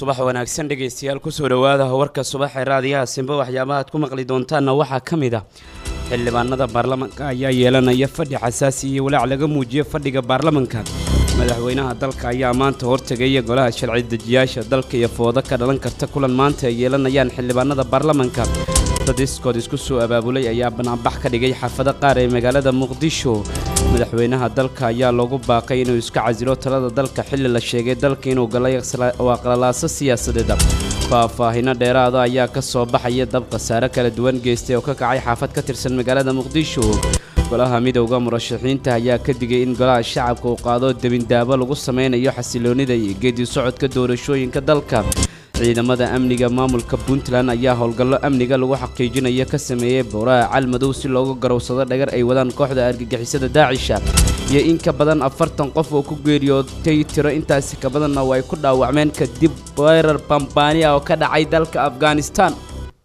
subax wanaagsan dhegaystayaal kusoo dhowaada warka subax ee raadiyaha simbe waxyaabaha aad ku maqli doontaanna waxaa ka mid ah xildhibaanada baarlamanka ayaa yeelanaya fadhi xasaasi iyo walaac laga muujiyo fadhiga baarlamanka madaxweynaha dalka ayaa maanta hortegaya golaha sharci dejiyaasha dalka iyo foodo ka dhalan karta kulan maanta ay yeelanayaan xildhibaanada baarlamanka dad iskood isku soo abaabulay ayaa banaanbax ka dhigay xaafado qaar ee magaalada muqdisho madaxweynaha dalka ayaa loogu baaqay inuu iska casilo talada dalka xilli la sheegay dalka inuu galay waa qalalaaso siyaasadeed faahfaahino dheeraada ayaa ka soo baxaya dab khasaare kala duwan geystay oo ka kacay xaafad ka tirsan magaalada muqdisho golaha midowda murashaxiinta ayaa ka digay in golaha shacabka uu qaado debindaabo lagu sameynayo xasiloonida iyo geedi socodka doorashooyinka dalka ciidamada amniga maamulka puntland ayaa howlgallo amniga lagu xaqiijinayo ka sameeyey bowraha calmadow si loogu garowsado dhagar ay wadaan kooxda argagixisada daacisha iyo in ka badan afartan qof oo ku geeriyootay tiro intaasi ka badanna oo ay ku dhaawacmeen kadib weerar bambaani ah oo ka dhacay dalka afghanistan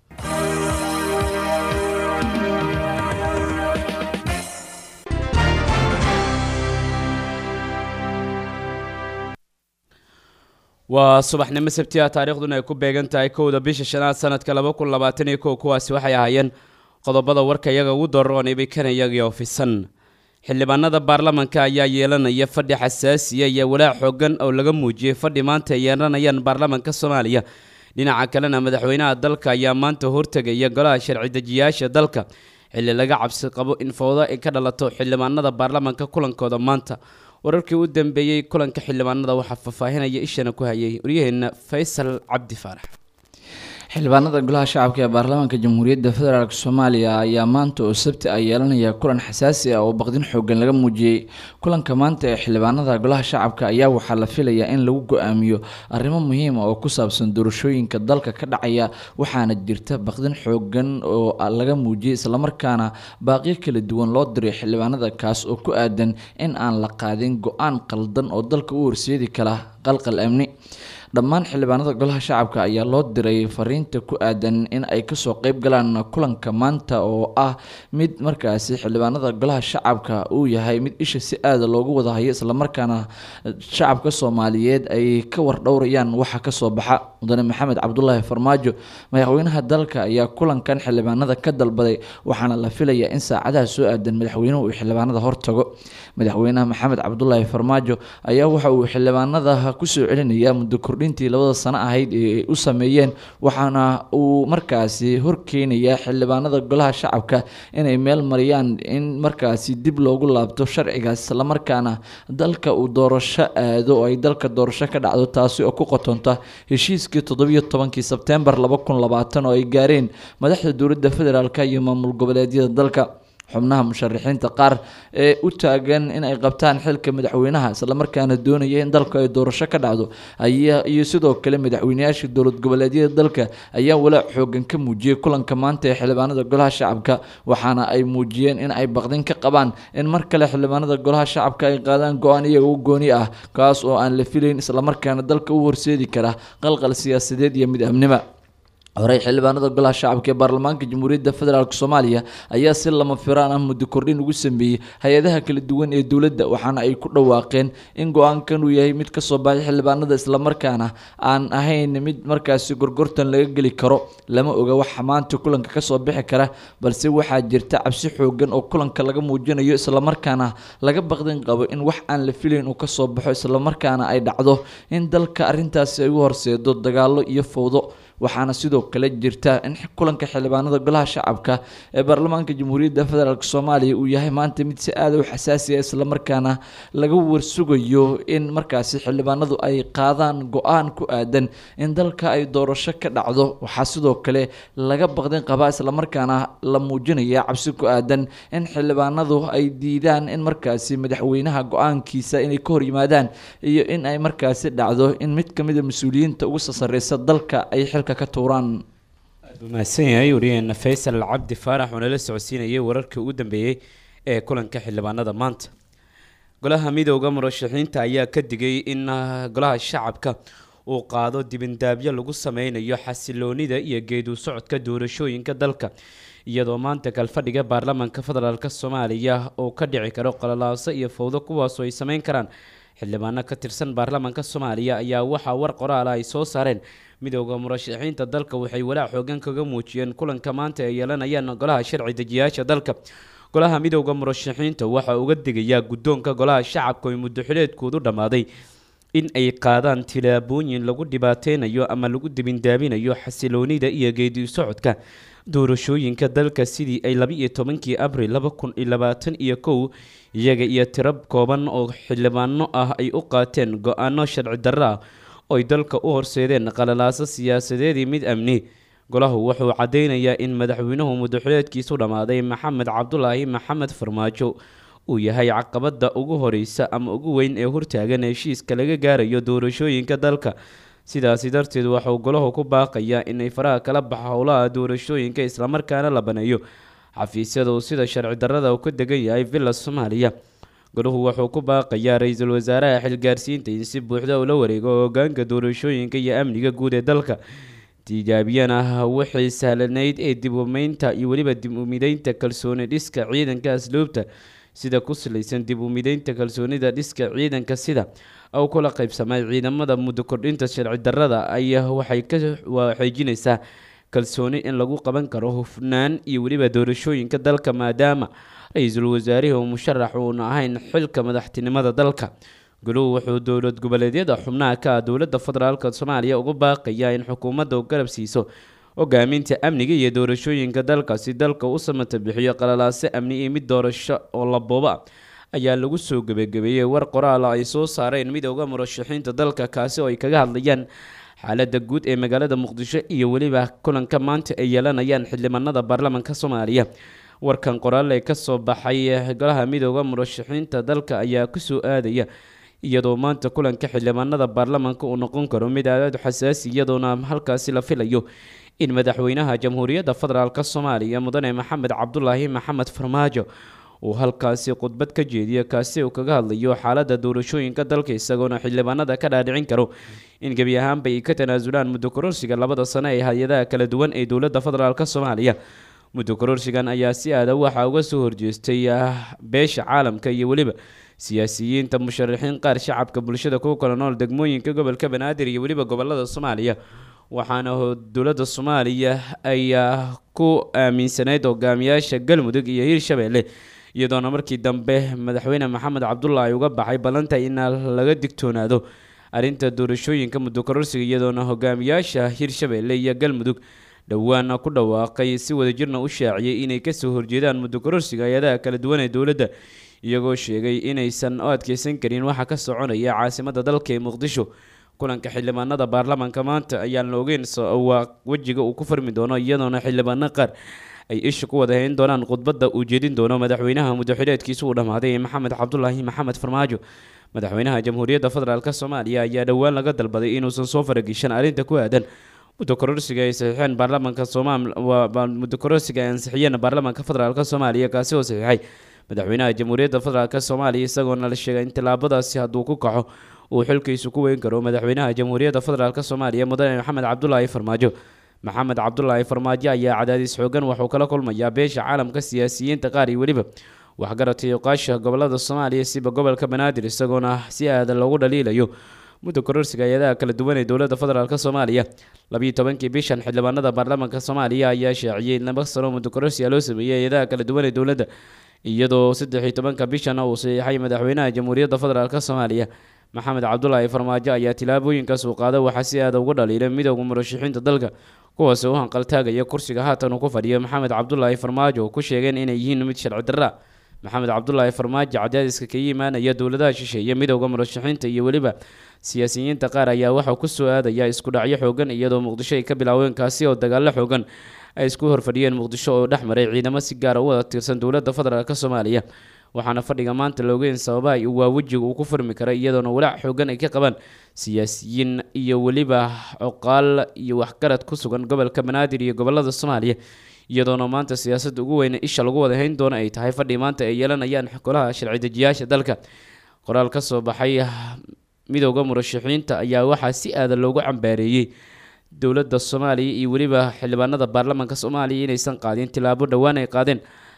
waa subaxnimo sabtiya taariikhduna ay ku beegan tahay kowda bisha shanaad sanadka laba kun labaatan iyo kow kuwaasi waxay ahaayeen qodobada warka iyaga ugu daroon ibikana iyagii ofisan xildhibaanada baarlamanka ayaa yeelanaya fadhi xasaasiya iyo walaac xoogan oo laga muujiyey fadhi maanta ay yeelanayaan baarlamanka soomaaliya dhinaca kalena madaxweynaha dalka ayaa maanta hortegaya golaha sharci dejiyaasha dalka xilli laga cabsi qabo in fowdo ay ka dhalato xildhibaanada baarlamanka kulankooda maanta wararkii u dambeeyey kulanka xildhibaanada waxaa faahfaahinaya ishana ku hayay waryaheena faysal cabdi faarax xildhibaanada golaha shacabka ee baarlamaanka jamhuuriyadda federaalk soomaaliya ayaa maanta oo sabti ah yeelanaya kulan xasaasi ah oo baqdin xoogan laga muujiyey kulanka maanta ee xildhibaanada golaha shacabka ayaa waxaa la filayaa in lagu go-aamiyo arrimo muhiima oo ku saabsan doorashooyinka dalka ka dhacaya waxaana jirta baqdin xoogan oo laga muujiyey islamarkaana baaqyo kala duwan loo diray xildhibaanada kaas oo ku aadan in aan la qaadin go-aan qaldan oo dalka u horseedi kara qalqal amni dhammaan xildhibaanada golaha shacabka ayaa loo diray fariinta ku aadan in ay kasoo qeyb galaan kulanka maanta oo ah mid markaasi xildhibaanada golaha shacabka uu yahay mid isha si aada loogu wada hayo islamarkaana shacabka soomaaliyeed ay ka wardhowrayaan waxa kasoo baxa mudane maxamed cabdulaahi farmaajo madaxweynaha dalka ayaa kulankan xildhibaanada ka dalbaday waxaana la filayaa in saacadaha soo aadan madaxweynuhu uu xildhibaanada hortago madaxweynaha maxamed cabdulaahi farmaajo ayaa waxa uu xildhibaanada kusoo celinayaa muddo kordhintii labada sano ahayd ee u sameeyeen waxaana uu markaasi horkeenayaa xildhibaanada golaha shacabka inay meel mariyaan in markaasi dib loogu laabto sharcigaas islamarkaana dalka uu doorasho aado oo ay dalka doorasho ka dhacdo taasi oo ku qotonta heshiiskii toddobiyo tobankii sebtembar laba kun labaatan oo ay gaareen madaxda dowladda federaalk iyo maamul goboleedyada dalka xubnaha musharaxiinta qaar ee u taagan in ay qabtaan xilka madaxweynaha islamarkaana doonaya in dalka ay doorasho ka dhacdo ayaa iyo sidoo kale madaxweyneyaasha dowlad goboleedyada dalka ayaa walaac xoogan ka muujiyey kulanka maanta ee xildhibaanada golaha shacabka waxaana ay muujiyeen in ay baqdin ka qabaan in mar kale xildhibaanada golaha shacabka ay qaadaan go-aan iyaga u gooni ah kaas oo aan la filayn islamarkaana dalka u horseedi kara qalqal siyaasadeed iyo mid amnima horey xildhibaanada golaha shacabka ee baarlamaanka jamhuuriyadda federaalk soomaaliya ayaa si lama firaan ah muddo kordhin ugu sameeyey hay-adaha kala duwan ee dowladda waxaana ay ku dhawaaqeen in go-aankan uu yahay mid kasoo baxay xildhibaanada islamarkaana aan ahayn mid markaasi gorgortan laga geli karo lama oga waxa maanta kulanka kasoo bixi kara balse waxaa jirta cabsi xoogan oo kulanka laga muujinayo islamarkaana laga baqdin qabo in wax aan la filayn uu kasoo baxo islamarkaana ay dhacdo in dalka arrintaasi ay u horseedo dagaalo iyo fowdo waxaana sidoo kale jirta in kulanka xildhibaanada golaha shacabka ee baarlamaanka jamhuuriyadda federaalk soomaaliya uu yahay maanta mid si aada u xasaasiya islamarkaana laga warsugayo in markaasi xildhibaanadu ay qaadaan go-aan ku aadan in dalka ay doorasho ka dhacdo waxaa sidoo kale laga baqdin qabaa islamarkaana la muujinaya cabsi ku aadan in xildhibaanadu ay diidaan in markaasi madaxweynaha go-aankiisa inay ka hor yimaadaan iyo in ay markaasi dhacdo in mid kamida mas-uuliyiinta ugu sasareysa dalka ay xil mahadsan yahay wariyaheena faysal cabdi faarax oo nala socodsiinayay wararkii ugu dambeeyey ee kulanka xildhibaanada maanta golaha midowda murashaxiinta ayaa ka digay in golaha shacabka uu qaado dibindaabyo lagu sameynayo xasiloonida iyo geedu socodka doorashooyinka dalka iyadoo maanta kalfadhiga baarlamaanka federaalk soomaaliya uu ka dhici karo qalalaaso iyo fowdo kuwaasoo ay sameyn karaan xildhibaano ka tirsan baarlamaanka soomaaliya ayaa waxaa war qoraala ay soo saareen midooda murashaxiinta dalka waxay walaac xoogan kaga muujiyeen kulanka maanta ay yeelanayaan golaha sharci dejiyaasha dalka golaha midooda murashaxiinta waxaa uga digayaa guddoonka golaha shacabka oo muddoxileedkoodu dhammaaday in ay qaadaan tilaabooyin lagu dhibaateynayo ama lagu dibindaabinayo xasiloonida iyo geedi socodka doorashooyinka dalka sidii ay laba-iyo tobankii abril laba kun iyo labaatan iyo kow iyaga iyo tiro kooban oo xildhibaano ah ay u qaateen go-aano sharci darro ah oo ay dalka u horseedeen qalalaaso siyaasadeedii mid amni golahu wuxuu caddeynayaa in madaxweynuhu muddoxileedkiisu dhammaaday maxamed cabdulaahi maxamed farmaajo uu yahay caqabada ugu horeysa ama ugu weyn ee hortaagan heshiiska laga gaarayo doorashooyinka dalka sidaasi darteed waxauu golahu ku baaqayaa inay faraha kala baxa howlaha doorashooyinka islamarkaana la baneeyo xafiisyada uu sida sharci darrada uu ka degan yahay villa soomaaliya golahu wuxuu ku baaqayaa ra-iisul wasaaraha xilgaarsiinta in si buuxda ula wareego hogaanka doorashooyinka iyo amniga guud ee dalka tijaabiyana wixii sahlanayd ee dib umeynta iyo weliba dib umideynta kalsooni dhiska ciidanka asluubta sida ku salaysan dib u mideynta kalsoonida dhiska ciidanka sida u kula qaybsamay ciidamada muddo kordhinta sharci darrada ayaa waxay ka xeejinaysaa kalsooni in lagu qaban karo hufnaan iyo weliba doorashooyinka dalka maadaama ra-iisul wasaarihi uu musharax uuna ahayn xilka madaxtinimada dalka guluhu wuxuu dowlad goboleedyada xubnaha ka ah dowladda federaalk soomaaliya ugu baaqayaa in xukuumadda u garab siiso hogaaminta amniga iyo doorashooyinka dalka si dalka u samata bixiyo qalalaase amni iyo mid doorasho oo labooba ayaa lagu soo gebagabeeyey war qoraala ay soo saareen midooda murashaxiinta dalka kaasi oo ay kaga hadlayaan xaalada guud ee magaalada muqdisho iyo weliba kulanka maanta ay yeelanayaan xildhibaanada baarlamaanka soomaaliya warkan qoraal ee kasoo baxay golaha midooda murashaxiinta dalka ayaa kusoo aadaya iyadoo maanta kulanka xildhibaanada baarlamaanka uu noqon karo mid aad xasaasi iyadoona halkaasi la filayo in madaxweynaha jamhuuriyadda federaalk soomaaliya mudane maxamed cabdulaahi maxamed farmaajo uu halkaasi khudbad ka jeediyo kaasi uu kaga hadlayo xaalada doorashooyinka dalka isagoona xildhibaanada ka dhaadhicin karo in gebi ahaanba ay ka tanaasulaan muddo kororsiga labada sano ee hay-adaha kala duwan ee dowladda federaalk soomaaliya muddo kororsigan ayaa si aada waxaa uga soo horjeestay beesha caalamka iyo weliba siyaasiyiinta musharaxiin qaar shacabka bulshada ku kala nool degmooyinka gobolka banaadir iyo weliba gobolada soomaaliya waxaana dowladda soomaaliya ayaa ku aaminsanayd hogaamiyaasha galmudug iyo hirshabeelle iyadoona markii dambe madaxweyne maxamed cabdulaahi uga baxay ballanta in laga digtoonaado arrinta doorashooyinka muddo kororsiga iyadoona hogaamiyaasha hirshabeelle iyo galmudug dhowaana ku dhawaaqay si wadajirna u shaaciyey inay kasoo horjeedaan muddo kororsiga hay-adaha kala duwan ee dowladda iyagoo sheegay inaysan u adkeysan karin waxa ka soconaya caasimada dalka ee muqdisho kulanka xildhibaanada baarlamaanka maanta ayaan la ogeyn waa wejiga uu ku farmi doono iyadoona xildhibaano qaar ay isha ku wada hayn doonaan khudbadda uu jeedin doono madaxweynaha muddoxileedkiisa uu dhammaaday ee maxamed cabdulaahi maxamed farmaajo madaxweynaha jamhuuriyadda federaalk soomaaliya ayaa dhowaan laga dalbaday inuusan soo farageshan arrinta ku aadan muddo kororsiga ay saxiixeen baarlamaanka soomaal muddo kororsiga ay ansixiyeen baarlamaanka federaalk soomaaliya kaasi oo saxiixay madaxweynaha jamhuuriyadda federaalk soomaaliya isagoona la sheegay in tilaabadaasi hadduu ku kaco uu xilkiisu ku weyn karo madaxweynaha jamhuuriyadda federaalk soomaaliya mudane maxamed cabdulaahi farmaajo maxamed cabdulaahi farmaajo ayaa cadaadis xoogan waxuu kala kulmayaa beesha caalamka siyaasiyiinta qaar iyo weliba waxgaratay oqaasha gobolada soomaaliya siba gobolka banaadir isagoona si aada loogu dhaliilayo muddo kororsiga hay-adaha kala duwan ee dowladda federaalk soomaaliya labiiyo tobankii bishan xildhibaanada baarlamaanka soomaaliya ayaa shaaciyey laba sano muddo kororsiga loo sameeyey hay-adaha kala duwan ee dowladda iyadoo saddex iyo tobanka bishana uu saxiixay madaxweynaha jamhuuriyadda federaalk soomaaliya maxamed cabdulaahi farmaajo ayaa tilaabooyinkaas uu qaada waxaa si aada uga dhaliilay midooda murashaxiinta dalka kuwaas u hanqaltaagaya kursiga haatan uu ku fadhiyo maxamed cabdulaahi farmaajo oo ku sheegeen inay yihiin mid sharci darra maxamed cabdulaahi farmaajo cadaadiska kaga imaanaya dowladaha shisheeye midooda murashaxiinta iyo weliba siyaasiyiinta qaar ayaa waxaa kusoo aadaya isku dhacyo xoogan iyadoo muqdisho ay ka bilaaween kaasi oo dagaalo xoogan ay isku horfadhiyeen muqdisho oo dhex maray ciidamo si gaara u wada tirsan dowladda federaalk soomaaliya waxaana fadhiga maanta loogeyn sababaha waa wejiga uu ku furmi karay iyadoona walaac xoogan ay ka qabaan siyaasiyiin iyo weliba coqaal iyo waxgarad ku sugan gobolka banaadir iyo gobolada soomaaliya iyadoona maanta siyaasadda ugu weyne isha lagu wada hayn doono ay tahay fadhi maanta ay yeelanayaan golaha sharci dejiyaasha dalka qoraal ka soo baxay midooda murashaxiinta ayaa waxaa si aada loogu cambaareeyey dowladda soomaaliya iyo weliba xildhibaanada baarlamaanka soomaaliya inaysan qaadin tilaabo dhowaan ay qaadeen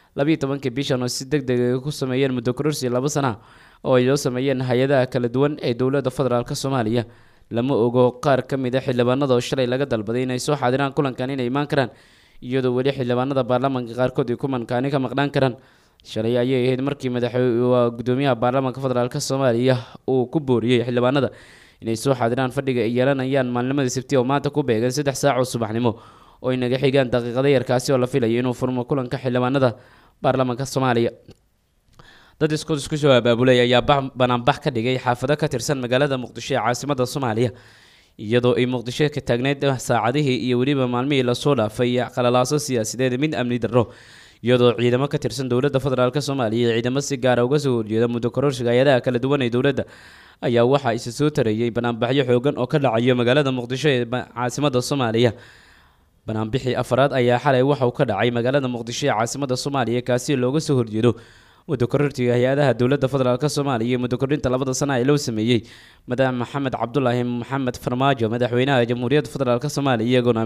labiiyo tobankii bishan oo si deg deg ay ku sameeyeen muddo kororsi laba sana oo ay loo sameeyeen hay-adaha kala duwan ee dowladda federaalk soomaaliya lama ogo qaar ka mid a xildhibaanada oo shalay laga dalbaday inay soo xaadiraan kulankan inay imaan karaan iyadoo weli xildhibaanada baarlamaanka qaarkood ay kumankaani ka maqnaan karaan shalay ayay ahayd markii madaxwaa gudoomiyaha baarlamaanka federaalk soomaaliya uu ku booriyey xildhibaanada inay soo xaadiraan fadhiga ay yeelanayaan maalnimadii sabti oo maanta ku beegan saddex saac oo subaxnimo oo ay naga xigaan daqiiqada yarkaasi oo la filayo inuu furmo kulanka xildhibaanada baarlamaanka soomaaliya dad isku isku soo abaabulay ayaa banaanbax ka dhigay xaafado ka tirsan magaalada muqdisho ee caasimada soomaaliya iyadoo ay muqdisho ka taagneyd saacadihii iyo weliba maalmihii lasoo dhaafay qalalaaso siyaasadeed mid amni darro iyadoo ciidamo ka tirsan dowladda federaalk soomaaliya iyo ciidamo si gaara uga soo horjeeda muddo kororsiga hay-adaha kala duwan ee dowladda ayaa waxaa isa soo tareeyay banaanbaxyo xoogan oo ka dhacayo magaalada muqdisho ee caasimada soomaaliya banaanbixii afaraad ayaa xalay waxa uu ka dhacay magaalada muqdisho ee caasimada soomaaliya kaasi looga soo horjeedo muddo korortiga hay-adaha dowladda federaalk soomaaliya iyo muddo kordhinta labada sana ee loo sameeyey madax maxamed cabdulaahi maxamed farmaajo madaxweynaha jamhuuriyadda federaalk soomaaliya iyagoona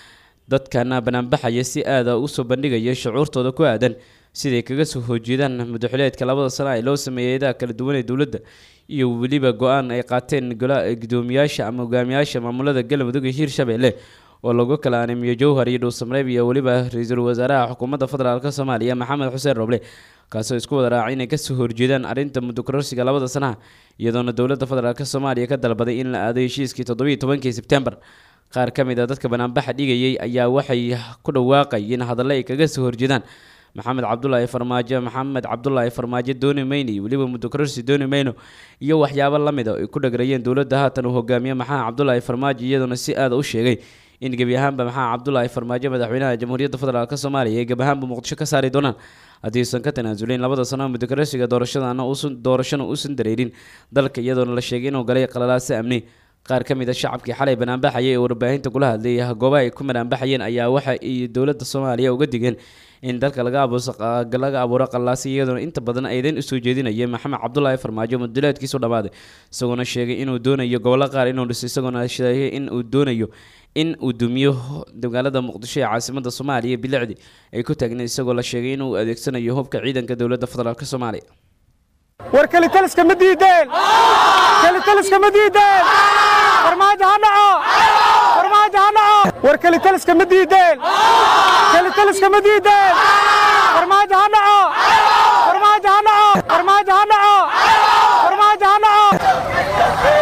dadkana banaanbaxaya si aada usoo bandhigaya shucuurtooda ku aadan siday kaga soo horjeedaan muddaxileedka labada sana ee loo sameeyey hay-adaha kala duwan ee dowladda iyo weliba go-aan ay qaateen gudoomiyaasha ama hogaamiyaasha maamulada galmudug iyo hiirshabelle oo lagu kala animiyo jowhar iyo dhuusamareeb iyo weliba ra-iisul wasaaraha xukuumadda federaalk soomaaliya maxamed xuseen roble kaasoo isku wada raacay inay kasoo horjeedaan arrinta muddo kororsiga labada sanaha iyadoona dowladda federaalk soomaaliya ka dalbaday in la aado heshiiskii toddobiiyo tobankii sebtembar qaar ka mid a dadka banaanbaxa dhigayay ayaa waxay ku dhawaaqayeen hadalle ay kaga soo horjeedaan maxamed cabdulaahi farmaajo maxamed cabdulaahi farmaajo dooni mayno iyo weliba muddo kororsi dooni mayno iyo waxyaabo la mid a ay ku dhagrayeen dowladda haatan uu hogaamiye maxamed cabdulaahi farmaajo iyadoona si aada u sheegay in gebi ahaanba maxamed cabdulaahi farmaajo madaxweynaha jamhuuriyadda federaalk soomaaliya ay gebi ahaanba muqdisho ka saari doonaan haddii uusan ka tanaasulin labada sano muddo kororsiga doorashadana doorashana uusan dareerin dalka iyadoona la sheegay inuu galay qalalaase amni qaar ka mid a shacabkii xalay banaanbaxayay ee warbaahinta kula hadlayay goobaha ay ku banaanbaxayeen ayaa waxa ay dowladda soomaaliya uga digeen in dalka laga laga abuuro qallaasi iyadoona inta badan aydan usoo jeedinaya maxamed cabdulaahi farmaajo muduleedkiisu dhammaaday isagoona sheegay inuu doonayo gobollo qaar inuu dhiso isagoona sheegay in uu doonayo in uu dumiyo magaalada muqdisho ee caasimada soomaaliya bilicdi ay ku taagneed isagoo la sheegay inuu adeegsanayo hubka ciidanka dowladda federaalk soomaaliya war kelitaliska ma diideen kelitaliska ma diideen farmaajo ha dhaco farmaajo ha dhaco war kelitaliska ma diideen kelitaliska ma diideen farmaajo ha dhaco farmaajo ha dhaco farmaajo ha dhaco farmaajo ha dhaco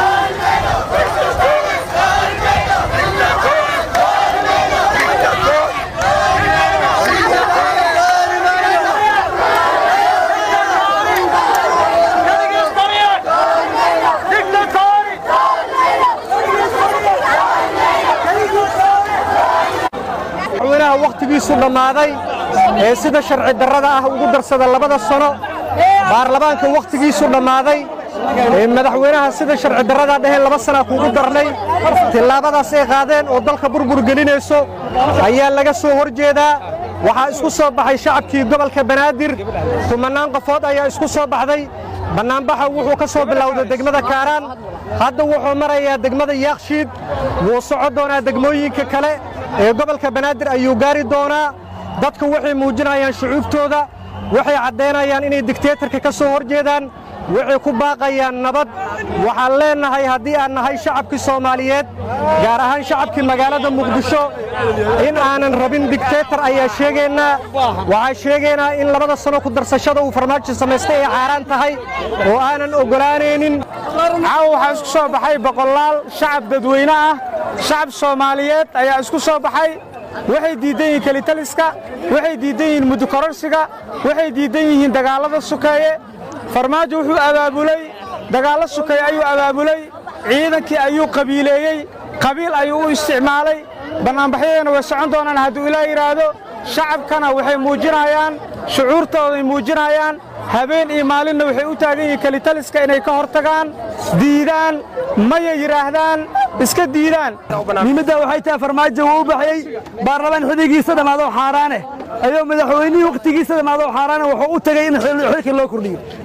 madaxweynaha wakhtigiisu dhammaaday ee sida sharci darrada ah ugu darsada labada sano baarlamaanka wakhtigiisu dhammaaday ee madaxweynaha sida sharci darrada dheheen laba sana kugu darnay tillaabadaas ay qaadeen oo dalka burbur gelinayso ayaa laga soo hor jeedaa waxaa isku soo baxay shacabkii gobolka banaadir kumannaan qofood ayaa isku soo baxday bannaanbaxa wuxuu ka soo bilowday degmada kaaraan hadda wuxuu marayaa degmada yaakshiid wuu soco doonaa degmooyinka kale ee gobolka banaadir ayuu gaari doonaa dadku waxay muujinayaan shucuubtooda waxay caddaynayaan inay digteetarka ka soo hor jeedaan waxay ku baaqayaan nabad waxaan leennahay haddii aan nahay shacabkii soomaaliyeed gaar ahaan shacabkii magaalada muqdisho in aanan rabin digteetar ayaa sheegaynaa waxaan sheegaynaa in labada sano ku darsashada uu farmaajo samaystay ay caaraan tahay oo aanan oggolaanaynin caawa waxaa isku soo baxay boqolaal shacab dadweyne ah shacab soomaaliyeed ayaa isku soo baxay waxay diiddan yihiin kelitaliska waxay diiddan yihiin mudukororsiga waxay diiddan yihiin dagaallada sukeeye farmaajo wuxuu abaabulay dagaallo sukeeye ayuu abaabulay ciidankii ayuu qabiileeyey qabiil ayuu u isticmaalay bannaanbaxyadeena way socon doonaan hadduu ilaa yidhaahdo shacabkana waxay muujinayaan shucuurtooday muujinayaan habeen iyo maalinna waxay u taagan yihiin kelitaliska inay ka hor tagaan diidaan maya yidhaahdaan iska diidaan muhiimadda waxay tahay farmaajo wuu u baxyey baarlamaan xiligiisa dhammaado xaaraane ayuu madaxweynihii wakhtigiisa dhammaado xaaraane wuxuu u tegey in xilka loo kordhiyo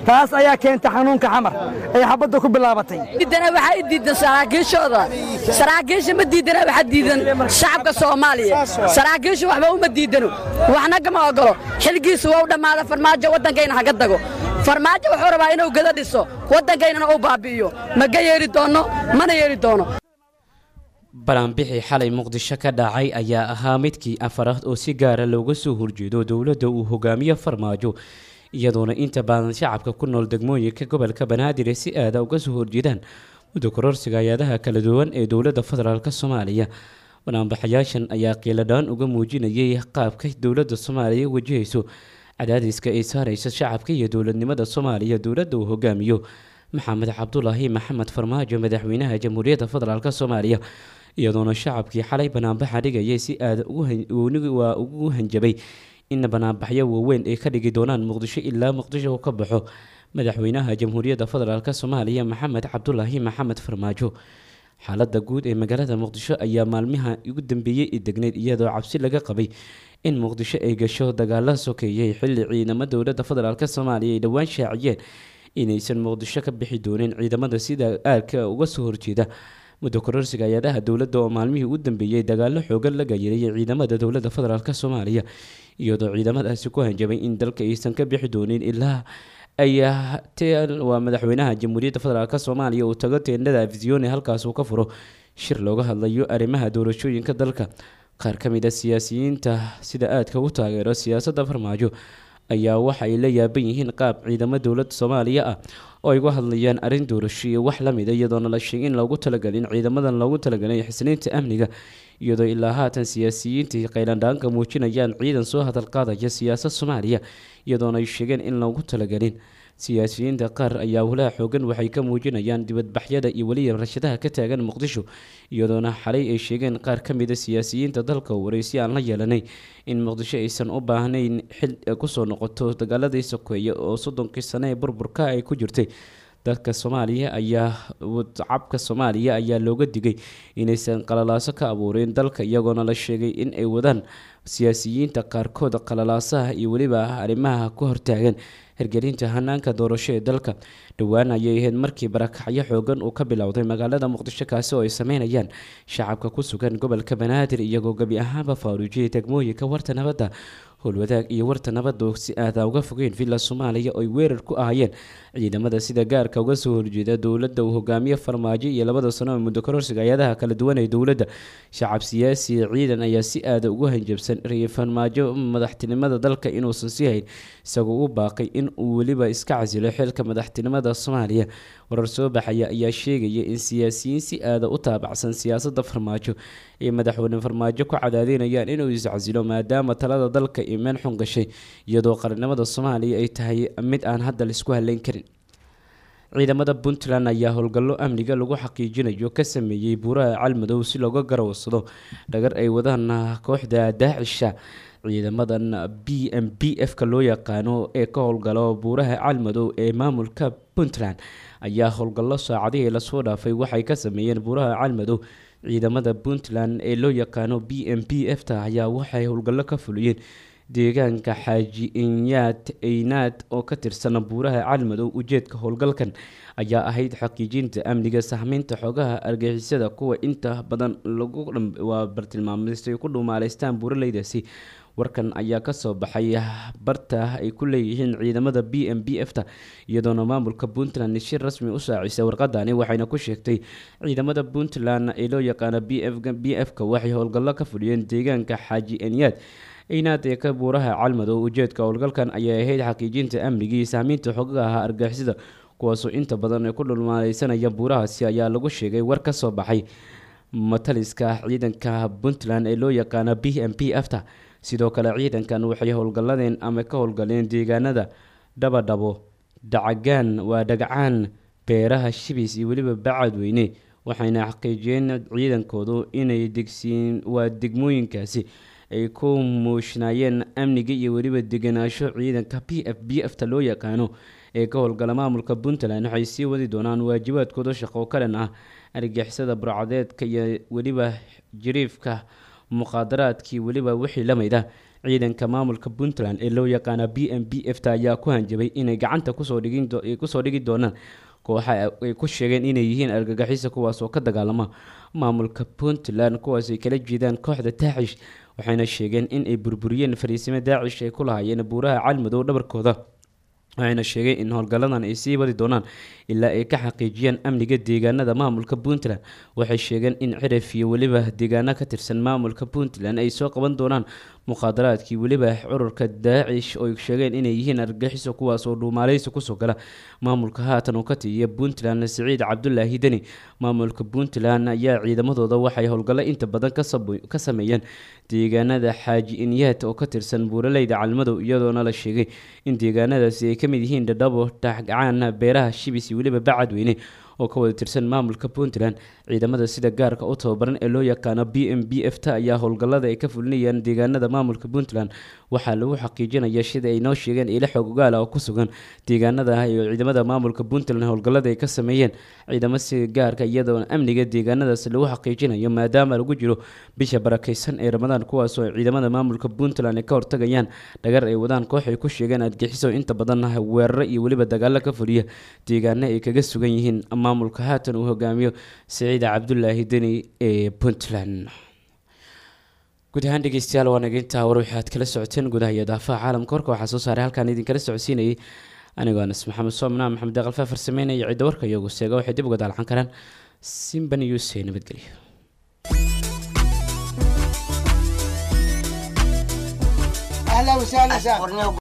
taas ayaa keenta xanuunka xamar ay xabadda ku bilaabatay diidana waxaa i diidan saraakiishooda saraakiisha ma diidana waxaa diidan shacabka soomaaliya saraakiisha waxba uma diidano waxna kama ogolo xilgiisu waa u dhammaada farmaajo waddankayna haga dago farmaajo wuxuu rabaa inuu gada dhiso waddankaynana uu baabi'iyo maga yeeri doonno mana yeeri doono balaanbixii xalay muqdisho ka dhacay ayaa ahaa midkii afaraad oo si gaara looga soo horjeedo dowladda uu hogaamiyo farmaajo iyadoona inta badan shacabka ku nool degmooyinka gobolka banaadir si aada uga soo horjeedaan muddo kororsiga hay-adaha kala duwan ee dowladda federaalk soomaaliya banaanbaxayaashan ayaa qiiladhaan uga muujinayay qaabka dowladda soomaaliya wajahayso cadaadiska ay saaraysa shacabka iyo dowladnimada soomaaliya dowladda uu hogaamiyo maxamed cabdulaahi maxamed farmaajo madaxweynaha jamhuuriyadda federaalk soomaaliya iyadoona shacabkii xalay banaanbaxa dhigayay si aada waa ugu hanjabay in banaanbaxyo waaweyn ay ka dhigi doonaan muqdisho ilaa muqdisho ka baxo madaxweynaha jamhuuriyadda federaalk soomaaliya maxamed cabdulaahi maxamed farmaajo xaalada guud ee magaalada muqdisho ayaa maalmaha ugu dambeeyey i degneyd iyadoo cabsi laga qabay in muqdisho ay gasho dagaala sokeeyay xilli ciidamo dowladda federaalk soomaaliya ay dhowaan shaaciyeen inaysan muqdisho ka bixi doonin ciidamada sida aadka uga soo horjeeda muddo kororsiga hay-adaha dowladda oo maalmihii ugu dambeeyey dagaalo xoogan la gayiray ciidamada dowladda federaalk soomaaliya iyadoo ciidamadaasi ku hanjabay in dalka aysan ka bixi doonin ilaa ayaa waa madaxweynaha jamhuuriyadda federaalk soomaaliya uu tago teendhada afisione halkaas uu ka furo shir looga hadlayo arrimaha doorashooyinka dalka qaar ka mid a siyaasiyiinta sida aadka u taageero siyaasadda farmaajo ayaa waxa ay la yaaban yihiin qaab ciidamo dowladda soomaaliya ah oo ay uga hadlayaan arrin doorasho iyo wax lamid a iyadoona la sheegay in loogu talagalin ciidamadan loogu talagalay xisniinta amniga iyadoo ilaa haatan siyaasiyiintii qaylandhaanka muujinayaan ciidan soo hadal qaadaya siyaasad soomaaliya iyadoona ay sheegeen in loogu talagalin siyaasiyiinta qaar ayaa walaha xoogan waxay ka muujinayaan dibadbaxyada iyo weliya rashadaha ka taagan muqdisho iyadoona xalay ay sheegeen qaar ka mida siyaasiyiinta dalka waraysi aan la yeelanay in muqdisho aysan u baahnayn xil kusoo noqoto dagaaladii sokeeye oo soddonkii sane ee burburka ay ku jirtay dadka soomaaliya ayaa cabka soomaaliya ayaa looga digay inaysan qalalaaso ka abuurin dalka iyagoona la sheegay in ay wadaan siyaasiyiinta qaarkood qalalaasaha iyo weliba arrimaha ku hortaagan hirgelinta hanaanka doorasho ee dalka dhowaan ayay ahayd markii barakacyo xoogan uu ka bilowday magaalada muqdisho kaasi oo ay sameynayaan shacabka ku sugan gobolka banaadir iyagoo gebi ahaanba faaruujiyay degmooyinka warta nabadda howlwadaag iyo warta nabadda si aada uga fogeen villa soomaaliya oo ay weerar ku ahayeen ciidamada sida gaarka uga soo horjeeda dowladda uu hogaamiye farmaajo iyo labada sano ee muddo kororsiga hay-adaha kala duwan ee dowladda shacab siyaasi ciidan ayaa si aada ugu hanjabsan rayay farmaajo madaxtinimada dalka inuusan sii hayn isagoo u baaqay in uu weliba iska casilo xilka madaxtinimada soomaaliya warar soo baxaya ayaa sheegaya in siyaasiyiin si aada u taabacsan siyaasadda farmaajo ay madaxweyne farmaajo ku cadaadinayaan inuu iscasilo maadaama talada dalka iyo meel xun gashay iyadoo qarannimada soomaaliya ay tahay mid aan hadda laisku haleyn karin ciidamada puntland ayaa howlgallo amniga lagu xaqiijinayo ka sameeyey buuraha calmadow si looga garawsado dhagar ay wadaan kooxda daacisha ciidamadan b m b f ka loo yaqaano ee ka howlgalo buuraha calmadow ee maamulka puntland ayaa howlgallo saacadihii lasoo dhaafay waxay ka sameeyeen buuraha calmadow ciidamada puntland ee loo yaqaano b m b f ta ayaa waxay howlgallo ka fuliyeen deegaanka xaaji inyaad eynaad oo ka tirsan buuraha calmadow ujeedka howlgalkan ayaa ahayd xaqiijinta amniga sahmeynta xogaha argixisada kuwa inta badan lagwaa bartilmaamaystay ku dhumaaleystaan buuraleydaasi warkan ayaa kasoo baxay barta ay ku leeyihiin ciidamada b m b f ta iyadoona maamulka puntland si rasmi u saacisay warqadani waxayna ku sheegtay ciidamada puntland ee loo yaqaana b f b f ka waxay howlgallo ka fuliyeen deegaanka xaaji enyaad eynaad ee ka buuraha calmadow ujeedka howlgalkan ayay ahayd xaqiijinta amnigii iyo sahmiinta xogaha argixisada kuwaasoo inta badan ay ku dhulmaaleysanaya buurahaasi ayaa lagu sheegay war ka soo baxay mataliska ciidanka puntland ee loo yaqaana b m p f ta sidoo kale ciidankan waxay howlgalladeen ama ka howlgaleen deegaanada dhabadhabo dacagaan waa dhagcaan beeraha shibis iyo weliba bacadweyne waxayna xaqiijiyeen ciidankoodu inay degsiin waa degmooyinkaasi ay ku muushnayeen amniga iyo weliba deganaansho ciidanka p f b f ta loo yaqaano ee ka howlgala maamulka puntland waxay sii wadi doonaan waajibaadkooda shaqo ka dhan ah argixisada burcadeedka iyo weliba jiriifka muqaadaraadkii weliba wixii la mid ah ciidanka maamulka puntland ee loo yaqaana b m b f ta ayaa ku hanjabay inay gacanta kusoo dhigin do- ay kusoo dhigi doonaan kooxa ay ku sheegeen inay yihiin argagixisa kuwaas oo ka dagaalama maamulka puntland kuwaas ay kala jeedaan kooxda daacish waxayna sheegeen in ay burburiyeen fariisimo daacish ay ku lahaayeen buuraha calmadow dhabarkooda waxayna sheegeen in howlgalladan ay sii wadi doonaan ilaa ay ka xaqiijiyaan amniga deegaanada maamulka puntland waxay sheegeen in cirif iyo weliba deegaano ka tirsan maamulka puntland ay soo qaban doonaan muqaadaraadkii weliba cururka daacish oo ay sheegeen inay yihiin argagixiso kuwaas oo dhuumaaleysi kusoo gala maamulka haatan uu ka tiiya puntland siciid cabdulaahi deni maamulka puntland ayaa ciidamadooda waxay howlgallo inta badan ka sabo- ka sameeyeen deegaanada xaaji inyaat oo ka tirsan buuraleyda calmadow iyadoona la sheegay in deegaanadaasi ay ka mid yihiin dhadhabo taxgacaan beeraha shibis iyo weliba bacadweyne oo ka wada tirsan maamulka puntland ciidamada sida gaarka u tababaran ee loo yaqaano b m b f ta ayaa howlgallada ay ka fulinayaan deegaanada maamulka puntland waxaa lagu xaqiijinaya sida ay noo sheegeen ilo xog ogaala oo ku sugan deegaanada iyo ciidamada maamulka puntland howlgallada ay ka sameeyeen ciidamo sida gaarka iyadoo amniga deegaanadaas lagu xaqiijinayo maadaama lagu jiro bisha barakeysan ee ramadaan kuwaas oo ciidamada maamulka puntland ay ka hortagayaan dhagar ay wadaan koox ay ku sheegeen adgixiso inta badan weeraro iyo weliba dagaalo ka fuliya deegaano ay kaga sugan yihiin maamulka haatan uu hogaamiyo siciid cabdulaahi deni ee puntland guud ahaan dhegeystayaal waa naga intaa war waxaad kala socoteen gudaha iyo daafaha caalamka warka waxaa soo saaray halkaan idinkala socodsiinayay anigoo anas maxamed soomna maxamed deeqalfaa farsameynaya cidda warka iyagu seega waxay dib uga daalcan karaan simba news ee nabadgelyo اهلا وسهلا